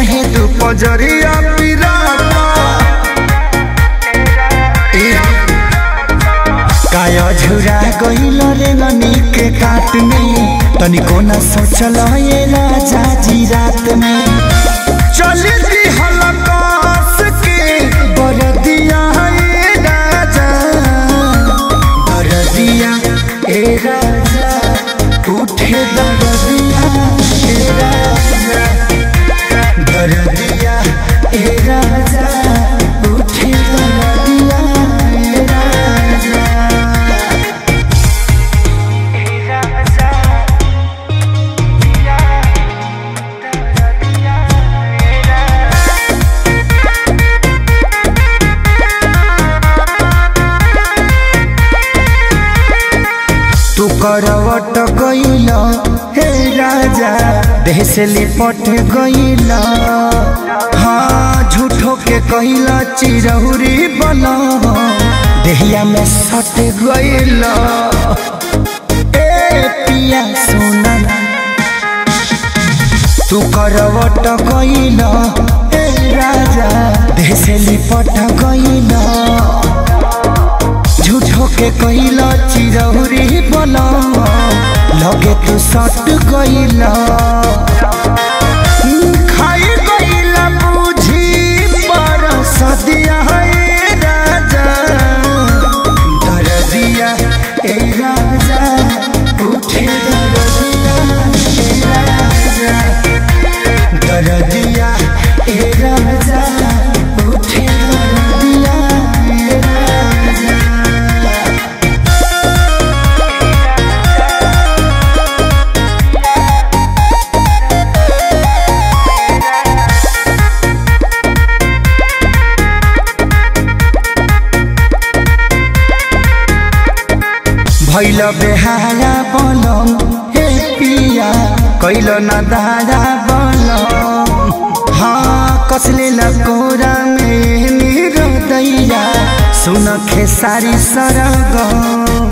काहे तू पजरिया पिराता ए, काया झुरा गइल रे ननी के काट में तनिको न सोचल ये राजा जी रात में चल दी हलकास के बरदिया ए राजा बरदिया ए राजा उठे दरदिया ए राजा दरदिया ए राजा उठे दरदिया ए राजा तू करवट गइल हे राजा देह से लिपट गइल हाँ झूठो के कइल चिरहुरी बन देहिया में सट गइल ए पिया सोना तू करवट गइल हे राजा देह से लिपट गइल झूठो के कइला चिरौरी बना लगे तू सट गइला खाई गइला बुझी पर सदिया है राजा दरदिया ए राजा उठे दरदिया ए राजा दरदिया ए राजा उठे दरदिया ए राजा भैल बेहारा बनम हे पिया कैल न दारा बनम हाँ कसले लकोरा में मेरो दैया सुन खेसारी सरगम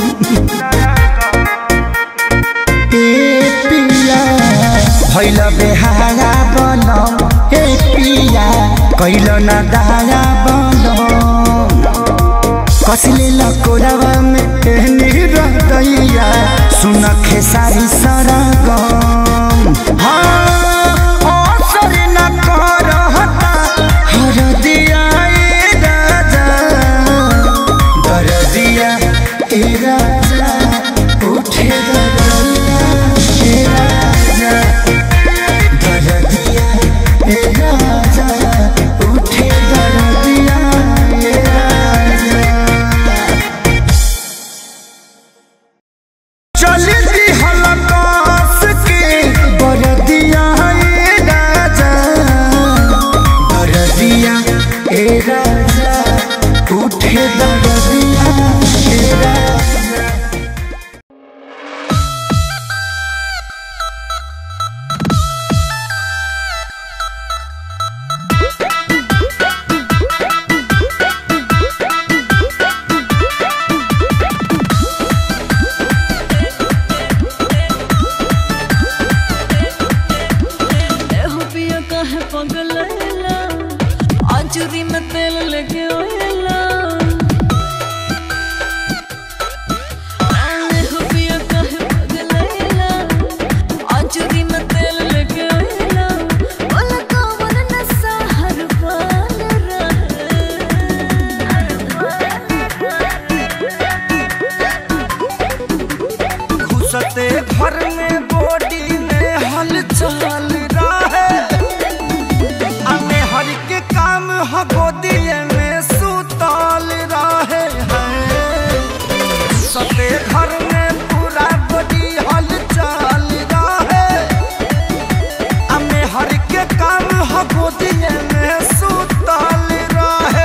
ए पिया भैल बेहारा बनम हे पिया कैल न दारा बनम कसले लकोरावा में एहनी रहतैया सुन खेसारी सरगम हाँ असर न करहता हरदिया ए राजा दरदिया ए राजा उठे दरदिया ए राजा दरदिया ए राजा उठे दरदिया ए राजा चल दी हलकास के बरदिया ए राजा बरदिया ए राजा उठे दरदिया ए राजा एहो पिया काहे पगलैला आचुरी में तेल लेके ओएला एहो पिया काहे पगलैला आचुरी में तेल लेके ओएला बोला कौन नशा हर पाल घुसते घर में बॉडी में हलचल रहे हमें हर के काम ह गोदिए में सुतल रहे हैं घुसते घर में पूरा बॉडी हलचल रहे हमें हर के काम ह गोदिए में सुतल रहे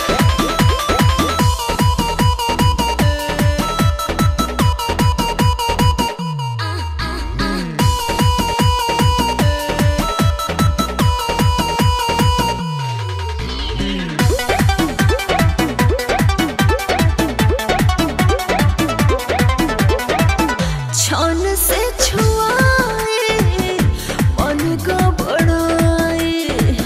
छन से छुआए मन का बड़ाए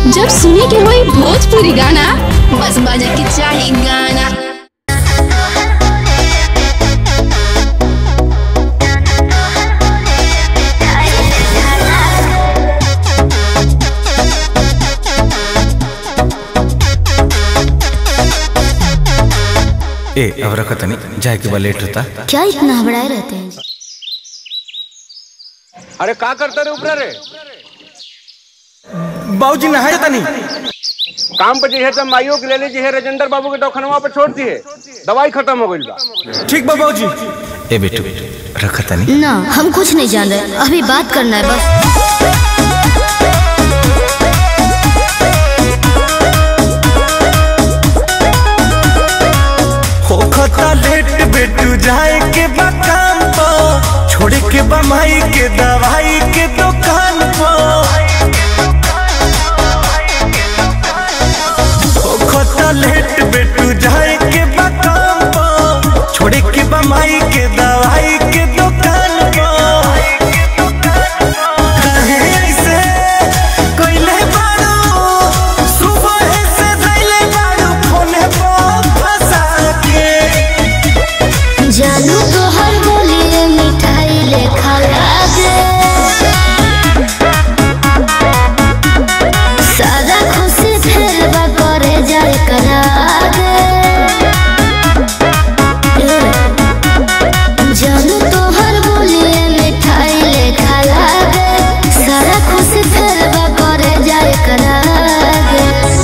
जब सुने के होई भोजपुरी गाना बस बजे के चाही गाना ए अब रखत नहीं जाए के बा लेट होता क्या इतना हबड़ाए रहते हैं अरे का करता रे ऊपर रे बाबूजी नहाए तनी काम पे जे है माइयो के ले ली जे है राजेंद्र बाबू के दवाखाना पे छोड़ दिए दवाई खत्म हो गई बा ठीक बा बाबूजी ए बेटू रखत नहीं ना हम कुछ नहीं जान रहे अभी बात करना है बस होखता लेट बेटू जाए के बा काम पो छोड़ के बा माई के दवाई के दुकान पो होखता लेट बेटू जाए के बा काम पो छोड़ के बा माई के दवाई के दुकान पो काहे ऐसे कइले बारू सुबह से धइले बारू फोने पर फंसा के जानू तो हर बोलिए मिठाई ले खा लागे सादा खुशी फिर बा करे जाए करा दे जानू तो हर बोलिए मिठाई ले खा लागे सादा खुशी फिर बा करे जाए करा दे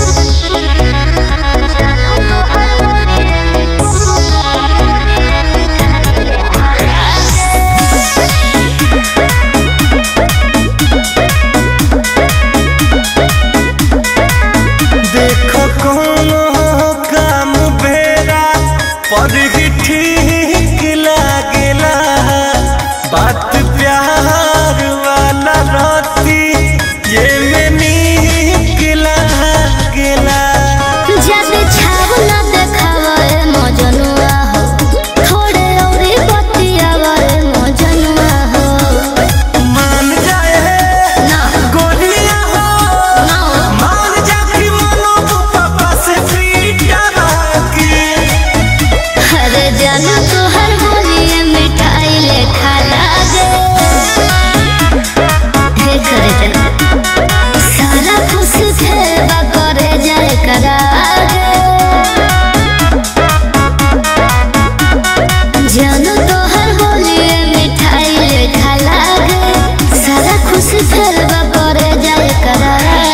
देखो कोनो काम बेरा पर ही ठीक लागेला बात प्यार वाला रहती ये में नीक लागेला जब छावला देखावे मजनुआ हो थोड़े औरी बतियावे मजनुआ हो मान जाए ना गोलियां हो ना मान जा कि मनो पापा से पीटा बाकी अरे जानू तो हर बोलिए मिठाई ले खा लागे हे करे जना सारा खुश खेबा करे जाए करा जानू तो हर बोलिए मिठाई ले खा लागे सारा खुश खेबा करे जाए करा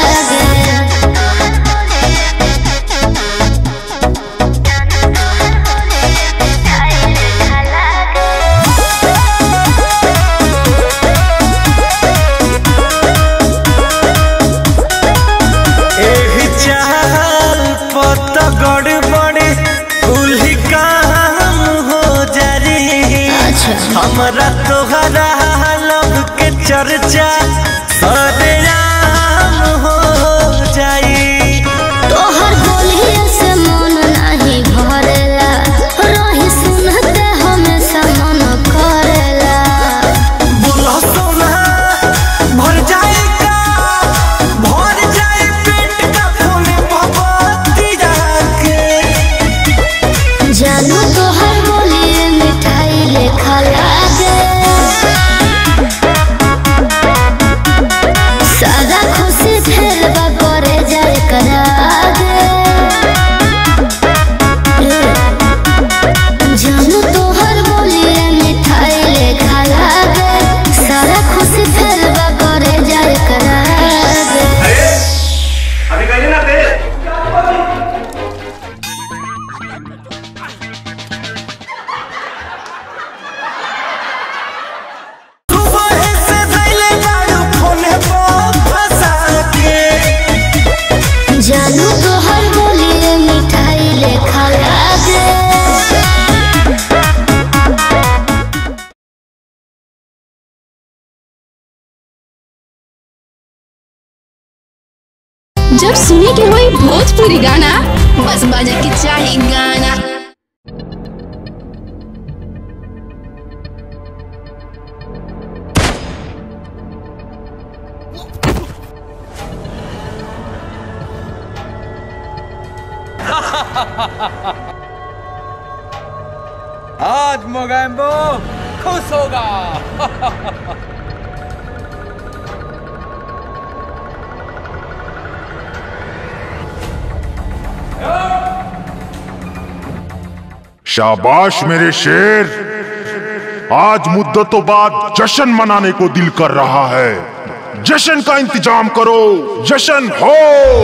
एही चाल पत गड़बड़ कुल्ही काम हो जारी अच्छा हमरा तोहरा लब के चर्चा सरेआम हो जाई तोहर बोलिए से मन नहीं भरेला रही सुनते हमेशा मन करेला बोलो सोना भर जाएगा भर जाए पेट का फूले भगवती जाके जानू तोहर बोलिए मिठाई ले खा लागे सादा खुशी फिर बा करे जाए करा दे जानू तोहर बोलिए मिठाई ले खा लागे सारा खुशी फिर बा करे जाए करा दे अभी कहीं ना थे सुबह से धइले बारू फोने पर फंसा के जानू तो हर बोलिए मिठाई ले खा लागे जब सुने के होई भोजपुरी गाना बस बजे के चाही गाना आज मोगैम्बो खुश होगा शाबाश मेरे शेर आज मुद्दतों बाद जश्न मनाने को दिल कर रहा है जश्न का इंतजाम करो जश्न हो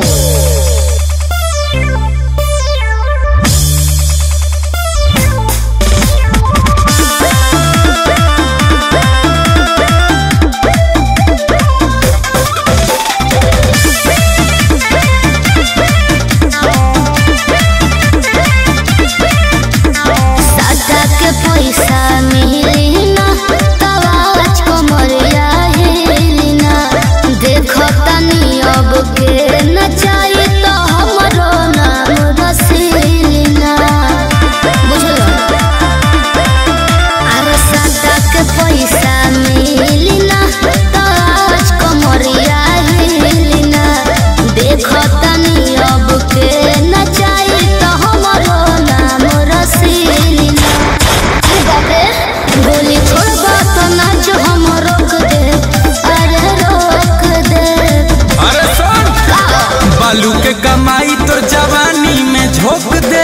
सादा के पैसा मिली ना तवाज को मरिया हिली ना देखो तनी अब के नचाई तो हमरो नाम रसीली ना बुझलो अरे सादा के पैसा मिली ना तवाज को मरिया हिली ना देखो तनी अब के नचाई तो हमरो नाम रसीली ना अरे बाप रे, गोली छोड़बा तो नाच हम रोक दे अरे रोक दे अरे सुन बालू के कमाई तो जवानी में झोंक दे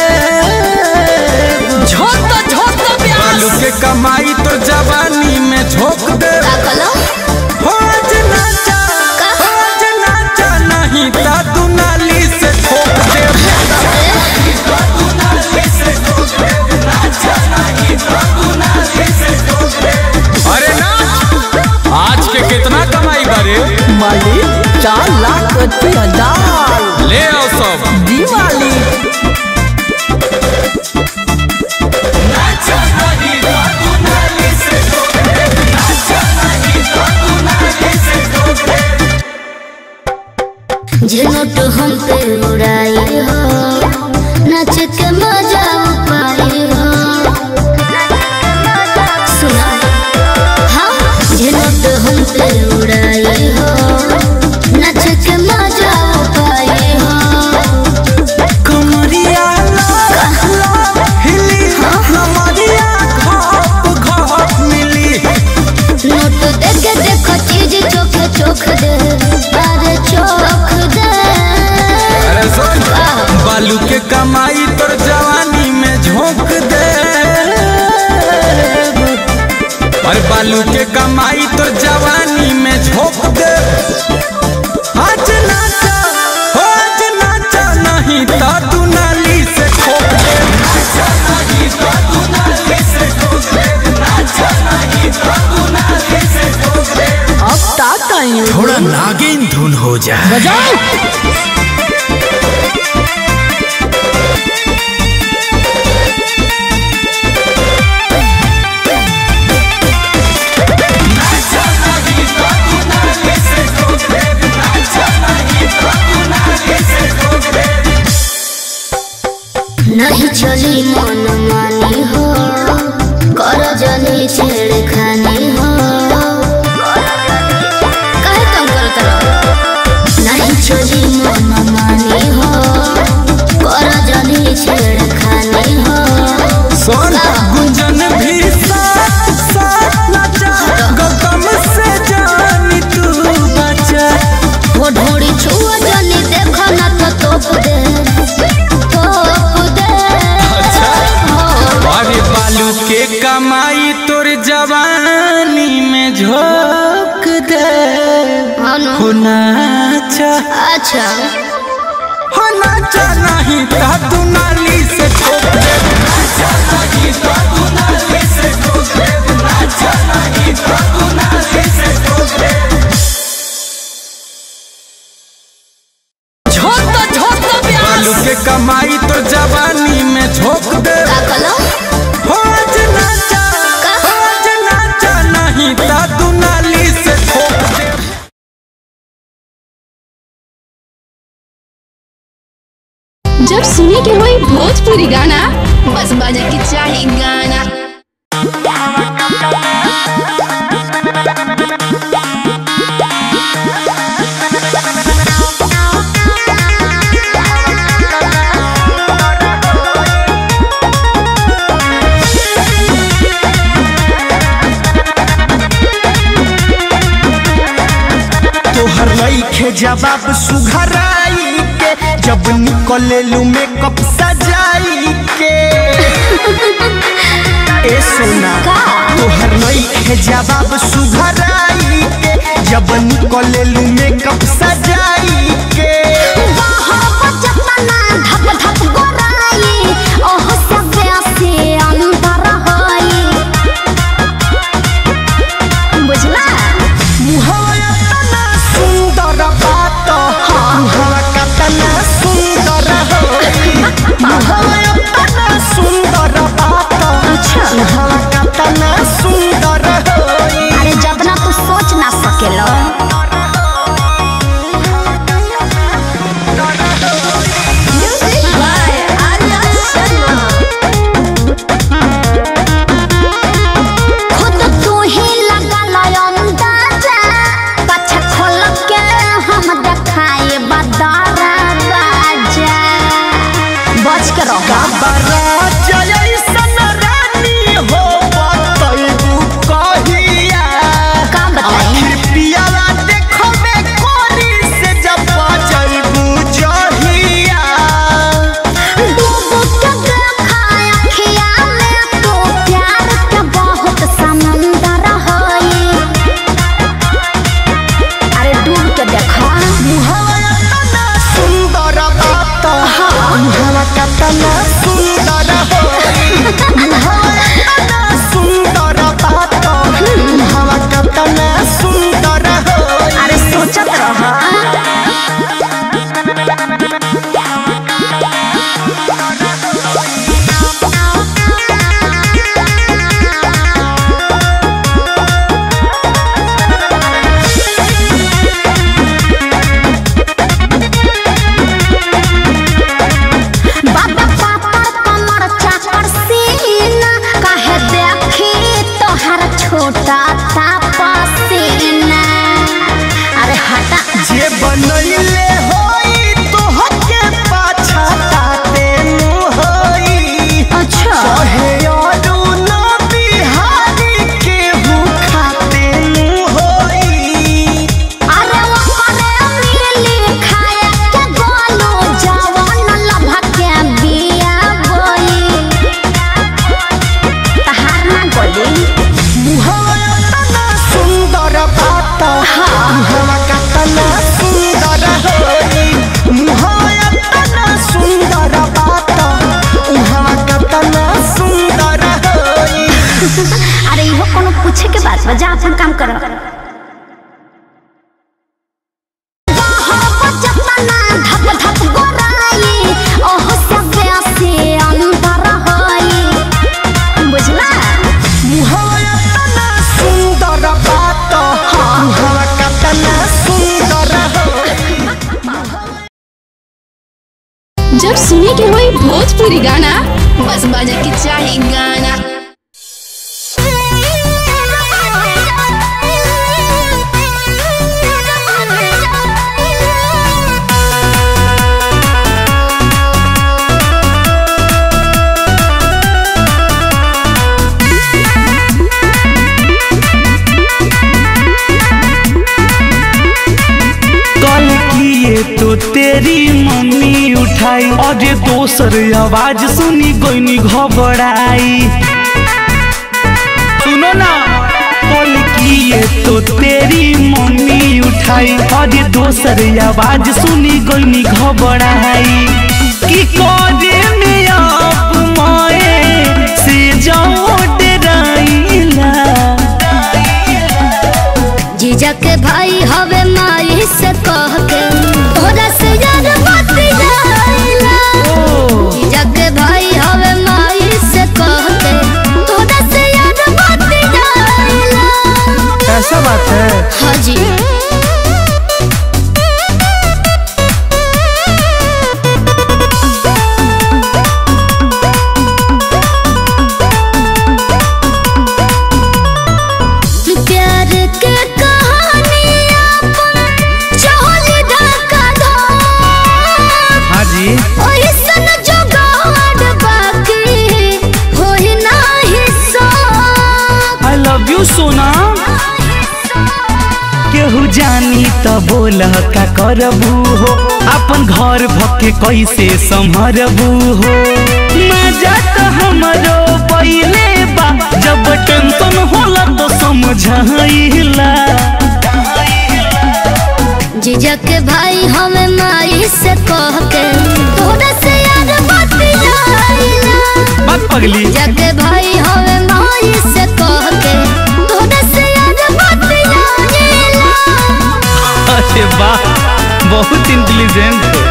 झोंक झोंक बालू के कमाई तो जवानी में झोंक दे का कलो हो आज नाचा हो आज नाचा नहीं ता तू नाली से ठोक दे अरे ना आज के कितना कमाई बारे मालिक चार लाख अस्सी हजार ले आओ सब दिवाली झुनट हम पे उड़ाई हो नाच के मजा पाई हो सुना हाँ झुनट हम पे उड़ाई हो नाच के मजा पाई हो कमरिया ला ला हिली नमरिया घाप घाप मिली नोट देके देखो चीज चोख चोख दे अरे चोख दे अरे सुन बालू के कमाई तोर जवानी में झोंक दे और बालू के कमाई तोर जवानी में झोंक दे आज नाचा हो आज नाचा नहीं ता तू नाली से ठोक दे अब ताक आई थोड़ा नागिन धुन हो जाए बजाओ नहीं चली मन मानी हो कर जनी छेड़ खानी हो काहे तुम करत रहो नहीं चली मन मानी हो कर जनी छेड़ खानी हो सोन गुंजन भी साथ साथ नाचा गौतम से जानी तू बचा वो ढोड़ी छुआ जनी देखो ना तो तोप दे तोप दे हो अरे बालू के कमाई तोर जवानी में झोंक दे हाँ नो। हो नाचा अच्छा हो नाचा नहीं ता तू नाली से ठोक दे झोंक झोंक बालू के कमाई तो जवानी में झोंक दे का कलो हो आज नाचा हो आज नाचा नहीं ता तू नाली से ठोक दे जब सुने के होई भोजपुरी गाना बस बजे के चाही गाना Thank जब निकले लू मेकअप सजाई के ए सोना तोहर नई है जवाब सुघराई के जब निकले लू मेकअप सजाई के मुहावा तना सुंदर बात मुहावा कतना सुंदर होई मुहावा तना सुंदर बात मुहावा कतना सुंदर होई अरे जब ना तू सोच ना सकेलो खुद तू ही लगा लो अंदाजा पाछा खोल के हम देखाए बदारा बाजा बच के रहो काबरा जयसन रानी हो बतैबू कहिया का बताई आखिर पियाला देखबे कोरी से जब बजैबू जहिया डूब के देखा अखिया में तो प्यार के बहुत समंदर होई अरे डूब के देखा मुहावा तना सुंदर बात मुहावा कतना सुंदर होई मुहावा तना सुंदर बात मुहावा कतना सुंदर होई अरे सोचत रहा बाबा पापड़ कमर चाकर सीना काहे देखी तोहर छोटा तापा सीना अरे हटा जे बनैले होई तोहके पाछा ताते नु होई अच्छा कहे अरु न बिहारी के खाते नु होई अरे वो करे मिली खाए के गोलू जवान लभा के बिया बोली तहार ना गोली मुहावा तना सुंदर बात मुहावा कतना सुंदर होई मुहावा तना सुंदर बात मुहावा कतना सुंदर होई अरे इहो कोनो पूछे के बात बा जा अपन काम करो धप धप गोराई ओहो सब से अंदर होई बुझला मुहावा तना सुंदर बात मुहावा कतना सुंदर होई जब सुने के होई भोजपुरी गाना बस बजे के चाही गाना कल किए तो तेरी मम्मी उठाई और ये दोसर आवाज सुनी गोइनी घबराई सुनो ना कल किए तो तेरी मम्मी उठाई और ये दोसर आवाज सुनी गोइनी घबराई की करे में आप माए से जाओ डराइला जीजा के भाई हवे माई से कह के तोरा से यार मत जाइला जीजा के भाई हवे माई से कह के तोरा से यार मत जाइला ऐसा बात है हाँ जी प्यार के कहानी अपन चोली ढक त बोल का करबू हो अपन घर भके कैसे संभरबू हो मजा त हमरो पहिले बा जब टेंशन होला तो समझाइला जीजा के भाई हमें माई से कह के तोरा से यार बतियाइला बात पगली जीजा के भाई हमें माई से कह के तोरा से यार बतियाइला अरे वाह बहुत इंटेलिजेंट हो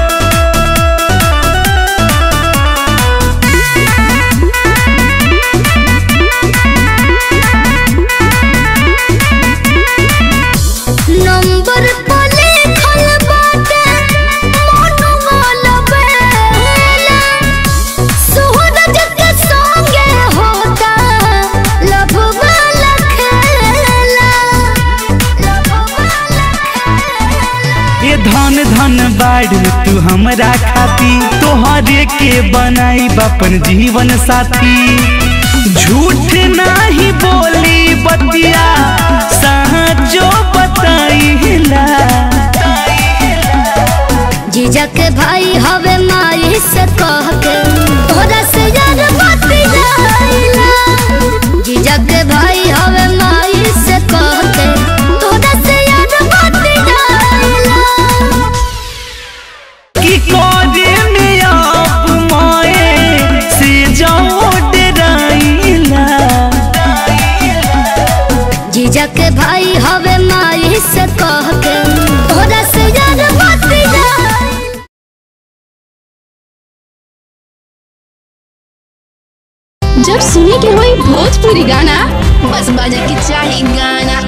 नंबर पर लिखल बाटे मोनू बेला सूरज के संगे होता लव वाला खेला लव वाला ये धन धन बाढ़ तू हमरा खाती तोहरे के बनाई अपन जीवन साथी झूठ नहीं बोली बतिया सचो बताइला जीजा के भाई हवे माई से कह के तोरा से यार बतियाइला जीजा के भाई हवे माई से कह के तोरा से यार बतियाइला कि कोरे में आप माए से जाओ डराइला जीजा के भाई हवे माई से कह के तोरा से यार बतियाइला जब सुने के होई भोजपुरी गाना बस बजे के चाही गाना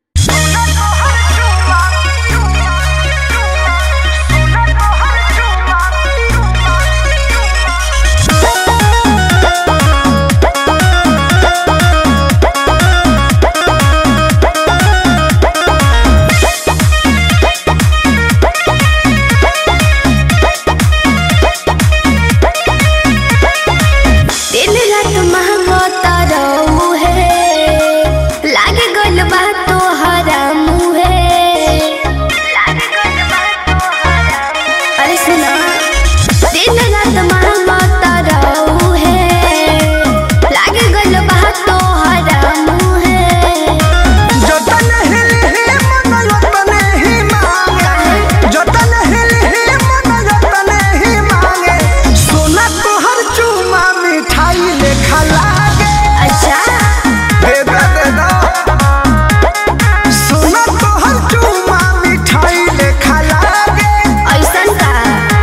दिन रात महंगता रहू है लागे गल बा तोहरा मुहे अरे सुना दिन रात महंगता रहू है लागे गल बा तोहरा मुहे जतन हिल हे मन रतन ही मांगे जतन हिल हे मन रतन ही मांगे सोना तोहर चूमा मिठाई लेखा लागे अच्छा दे दे दे दो सोना तोहर चूमा मिठाई लेखा लागे ऐसन का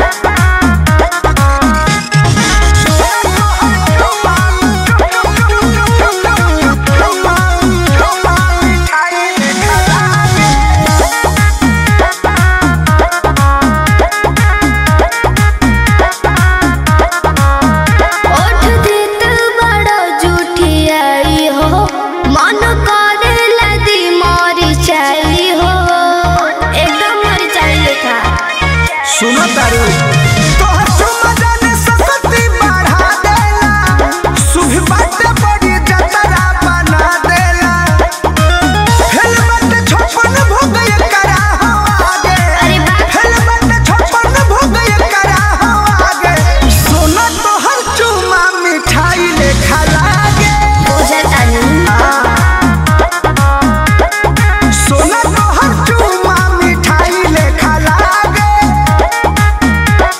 ओठ देत बड़ो जुठियाई हो मन करे लदी मरी चाई हो एकदम मरी चाई लेखा सुनो तारू तोहर चुमा जाने सकती बढ़ा देला सुबह बाटे बड़ी जतरा बना देला हेलमेट छप्पन भोग ये करा हो आगे अरे बाप हेलमेट छप्पन भोग ये करा हो आगे सोना तोहर चुमा मिठाई लेखा लागे बुझत आनी सोना तोहर चुमा मिठाई लेखा लागे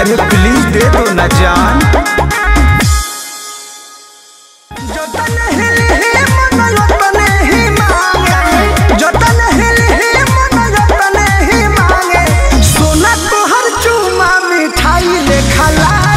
अरे प्लीज दे दो ना जान जतन हिल ही मन यतन ही मांगे जतन हिल ही मन यतन ही मांगे सोना तोहर चूमा मिठाई ले खला